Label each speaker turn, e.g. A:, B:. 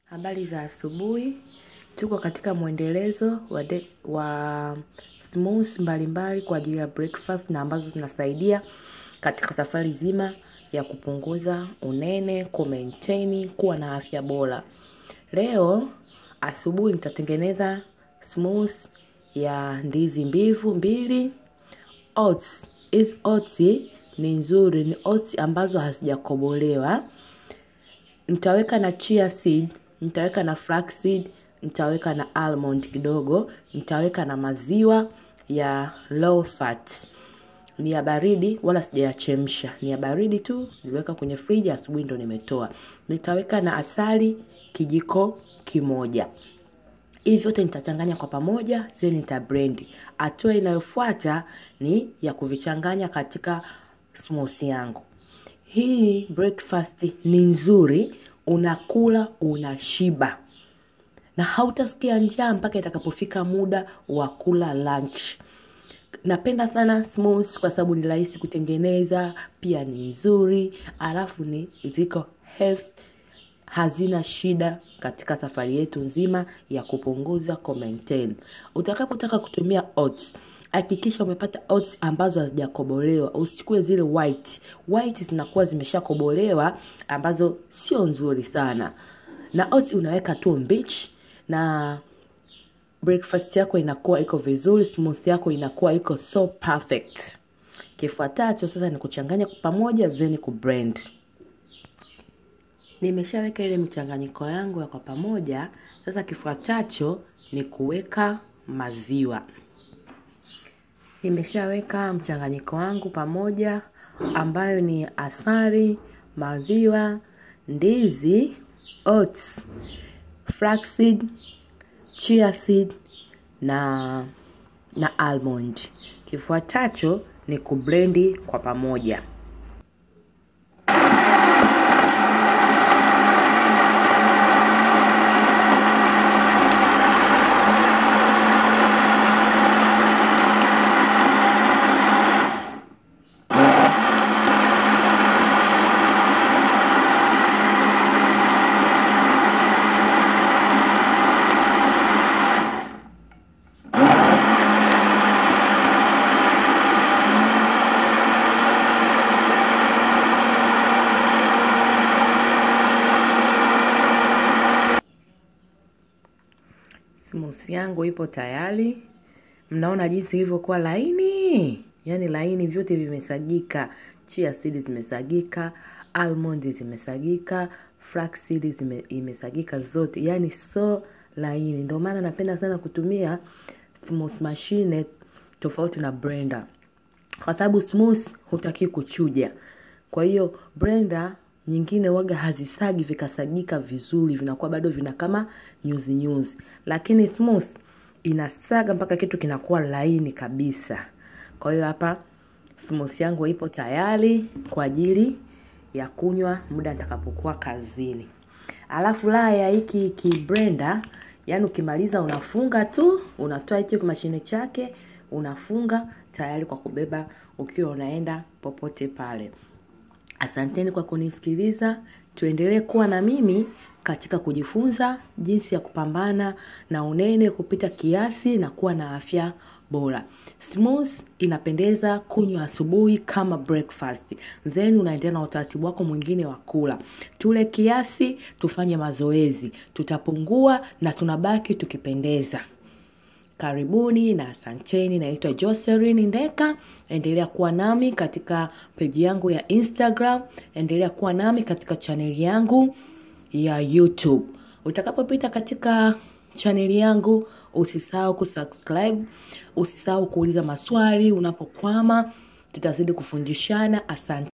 A: Habari za asubuhi. Tuko katika mwendelezo wa, de, wa smoothies mbalimbali kwa ajili ya breakfast na ambazo zinasaidia katika safari zima ya kupunguza unene, kumaintain, kuwa na afya bora. Leo asubuhi nitatengeneza smoothie ya ndizi mbivu mbili, oats. Hizi oats ni nzuri, ni oats ambazo hazijakobolewa. Nitaweka na chia seed, nitaweka na flax seed, nitaweka na almond kidogo, nitaweka na maziwa ya low fat. Ni ya baridi wala sijayachemsha, ni ya baridi tu, niliweka kwenye friji, asubuhi ndo nimetoa. Nitaweka na asali kijiko kimoja. Hivi vyote nitachanganya kwa pamoja, then nita blend. Hatua inayofuata ni ya kuvichanganya katika smoothie yangu. Hii breakfast ni nzuri, unakula unashiba na hautasikia njaa mpaka itakapofika muda wa kula lunch. Napenda sana smoothie kwa sababu ni rahisi kutengeneza, pia ni nzuri, alafu ni ziko health, hazina shida katika safari yetu nzima ya kupunguza ku maintain. Utakapotaka kutumia oats, hakikisha umepata oats ambazo hazijakobolewa. Usichukue zile white. White zinakuwa zimeshakobolewa ambazo sio nzuri sana. Na oats unaweka tu mbichi na breakfast yako inakuwa iko vizuri, smoothie yako inakuwa iko so perfect. Kifuatacho sasa ni kuchanganya pamoja then kublend. Nimeshaweka ile michanganyiko yangu ya kwa pamoja. Sasa kifuatacho ni kuweka maziwa. Nimeshaweka mchanganyiko wangu pamoja ambayo ni asali, maziwa, ndizi, oats, flaxseed, chia seed na na almond. Kifuatacho ni kublendi kwa pamoja. Smoothie yangu ipo tayari. Mnaona jinsi ilivyokuwa laini, yaani laini, vyote vimesagika. Chia seed zimesagika, almond zimesagika, flax seed zime, imesagika zote, yaani so laini. Ndio maana napenda sana kutumia smoothie machine tofauti na blender, kwa sababu smoothie hutaki kuchuja. Kwa hiyo blender nyingine waga hazisagi vikasagika vizuri, vinakuwa bado vina kama nyuzi nyuzi, lakini smoothie inasaga mpaka kitu kinakuwa laini kabisa. Kwa hiyo hapa smoothie yangu ipo tayari kwa ajili ya kunywa muda nitakapokuwa kazini. Alafu la ya hiki ki blender, yani ukimaliza unafunga tu, unatoa hicho mashine chake, unafunga tayari kwa kubeba ukiwa unaenda popote pale. Asanteni kwa kunisikiliza. Tuendelee kuwa na mimi katika kujifunza jinsi ya kupambana na unene kupita kiasi na kuwa na afya bora. Smoothie inapendeza kunywa asubuhi kama breakfast, then unaendelea na utaratibu wako mwingine wa kula. Tule kiasi, tufanye mazoezi, tutapungua na tunabaki tukipendeza. Karibuni na asanteni. Naitwa Jocelyn Ndeka. Endelea kuwa nami katika peji yangu ya Instagram, endelea kuwa nami katika chaneli yangu ya YouTube. Utakapopita katika chaneli yangu, usisahau kusubscribe, usisahau kuuliza maswali unapokwama, tutazidi kufundishana. Asante.